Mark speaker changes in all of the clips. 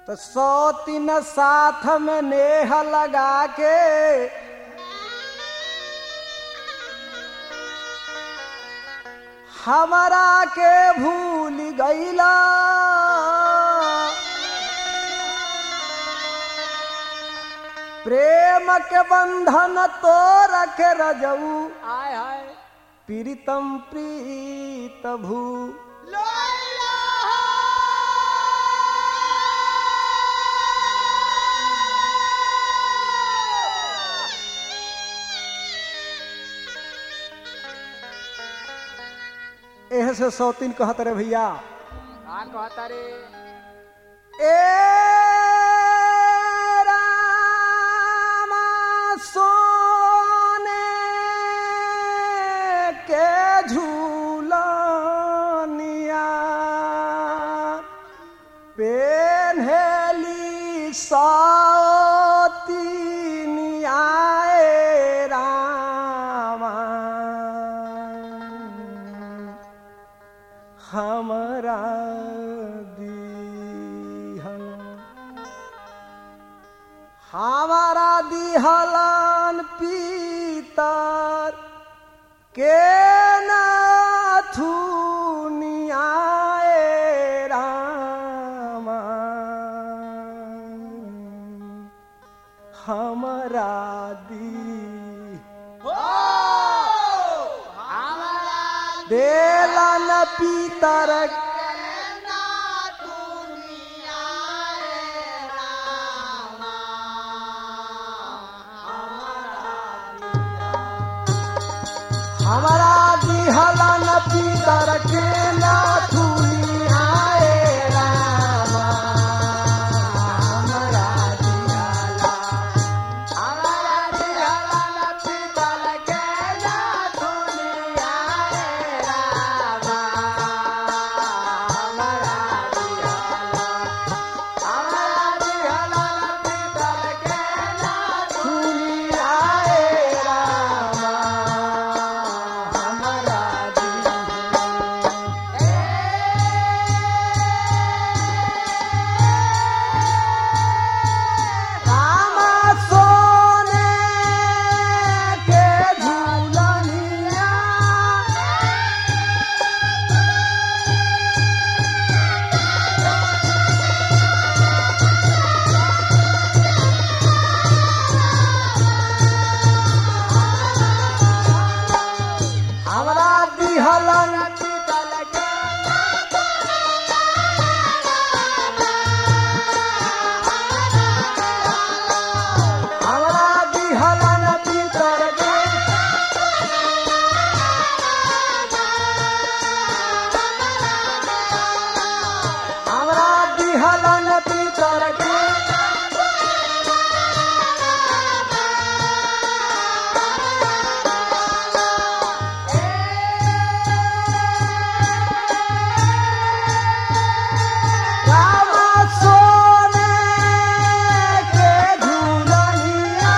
Speaker 1: तो सौ तीन साथ में नेह लगा के हमारा के भूल गईला प्रेम के बंधन तो रखे रजऊ
Speaker 2: आय हाय
Speaker 1: प्रीतम प्रीत भू एह से सौतीन कहत रे भैया
Speaker 2: का कहता रे
Speaker 1: ए रामा सोने के झूलनिया पेन्हेली सौतीनिया ए रामा हमरा दिहल हमारा दिहलन पीतर के नाथुनिया ए रामा हमरा दी देलन पीतर हमारा दिहलन पीतर के नाथुनिया ए रामा हमरा दिहला हमारा दिहलन पीतर के नाथुनिया ए रामा हमरा दिहला हमारा दिहलन पीतर के नाथुनिया ए रामा हमरा दिहला रामा सोने के झूलनिया हमरा दिहलन पीतल के हमरा दिहलन पीतर के हमरा दिहलन पीतर के रामा सोने के झूलनिया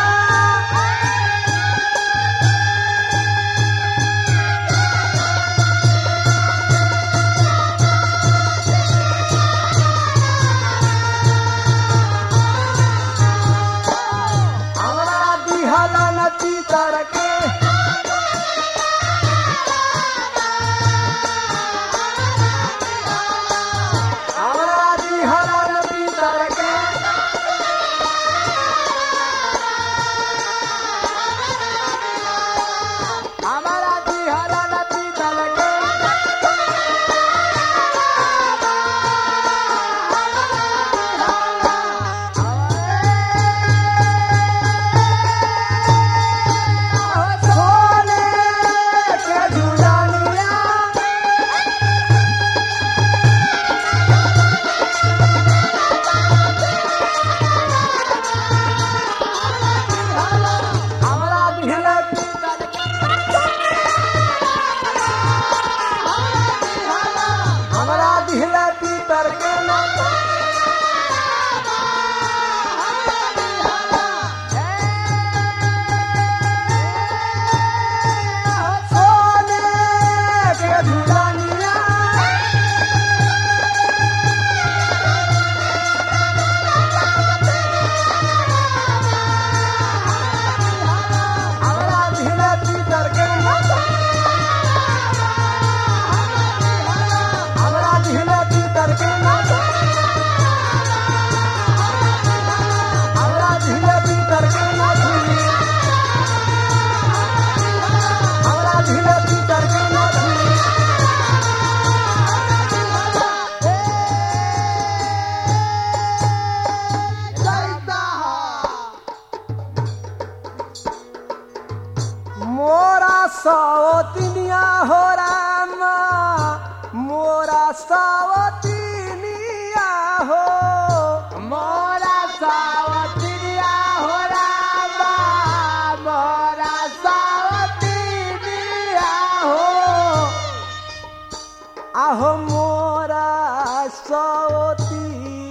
Speaker 1: सौती